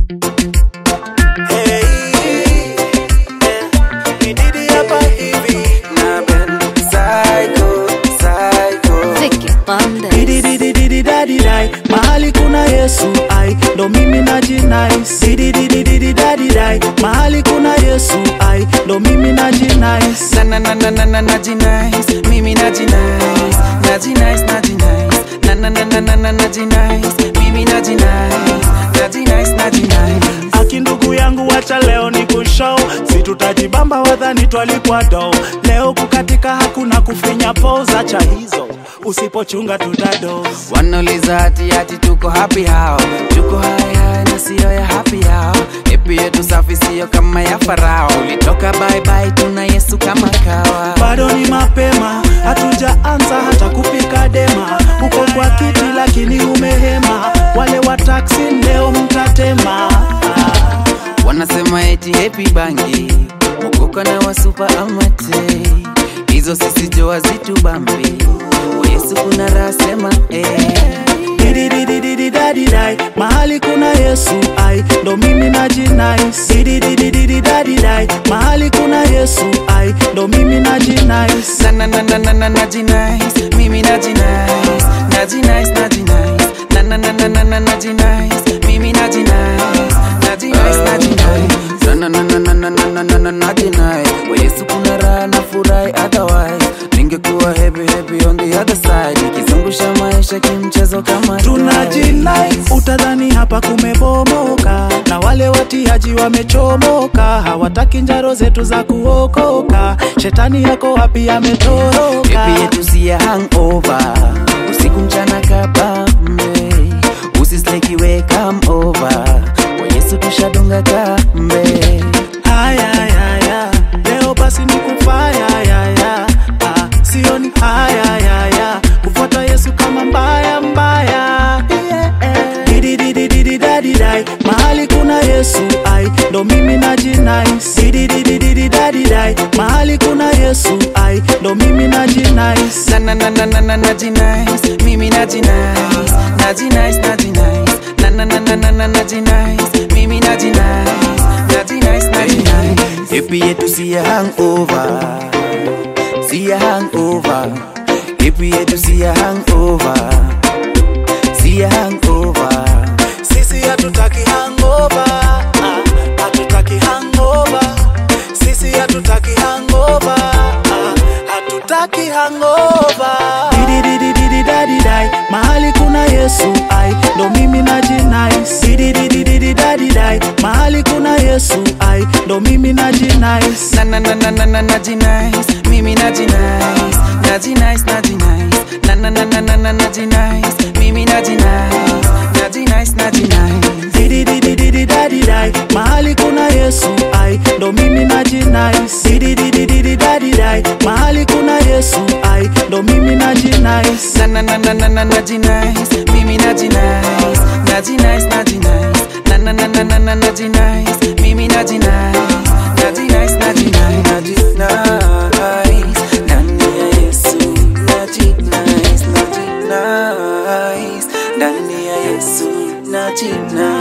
Hey, ni Didi hapa hivi na Ben Psycho, Psycho. Vicky Bandes. Didi didi didi dadi dai mahali kuna Yesu ai ndo mimi najinais didi didi didi dadi dai mahali kuna Yesu ai ndo mimi najinais na na na na na na najinais mimi najinais najinais najinais na na na na na na najinais mimi najinais najinais najinais aki ndugu yangu wacha leo ni kushow si tutajibamba wadhani twalipwa do leo kukatika hakuna kufinya poza cha hizo usipochunga tutado wanauliza hati hati tuko happy hao tuko haya na siyo ya happy hao epi yetu safi siyo kama ya farao ulitoka bye bye tuna yesu kama kawa bado ni mapema hatujaanza hata kupika dema uko kwa kiti lakini umehema wale wa taksi leo mtatema wanasema eti happy bangi mokoka na wasupa amate hizo sisi joa zitu bambi kwa yesu kuna raha sema eh. didididididadidai mahali kuna yesu ai ndo mimi najinais didididididadidai mahali kuna yesu ai ndo mimi najinais na na na na na na najinais mimi najinais najinais najinais na na na na na na najinais mimi najinais najinais najinais na na na na na na na na na na najinais kwa Yesu kuna raha na furahi otherwise ningekuwa happy happy on the other side ikizungusha maisha kimchezo kama tunajinai utadhani hapa kumebomoka na wale watiaji wamechomoka hawataki njaro zetu za kuokoka shetani yako wapi ametoroka Happy yetu si ya hangover usiku mchana kabambe usislekiwe come over kwa Yesu tushadunga kambe haya haya leo basi ni kufaya yaya ah, sioni haya yaya kufuata yesu kama mbaya mbaya yeah. didididididadidai mahali kuna yesu ai ndo mimi najinais didididididadidai mahali kuna yesu ai ndo mimi najinais na na na na na na najinais mimi najinais najinais najinais na na na na na na najinais mimi najinais najinais najinais happy yetu si ya hangover si ya hangover happy yetu si ya hangover si ya hangover sisi hatutaki hangover ah, hatutaki hangover sisi hatutaki hangover ah, hatutaki hangover didididididadidai mahali kuna yesu ai ndo mimi najinais didididididadidai mahali kuna yesu ai ndo mimi najinais na na na na na na najinais mimi najinais najinais najinais na na na na na na najinais mimi najinais najinais najinais didididididadidai mahali kuna yesu ai ndo mimi najinais didididididadidai mahali kuna yesu ai ndo mimi najinais na na na na na na najinais mimi najinais najinais najinais na na na na na na najinais mimi najinais najinais najinais najinais ndani ya Yesu najinais najinais ndani ya Yesu najinais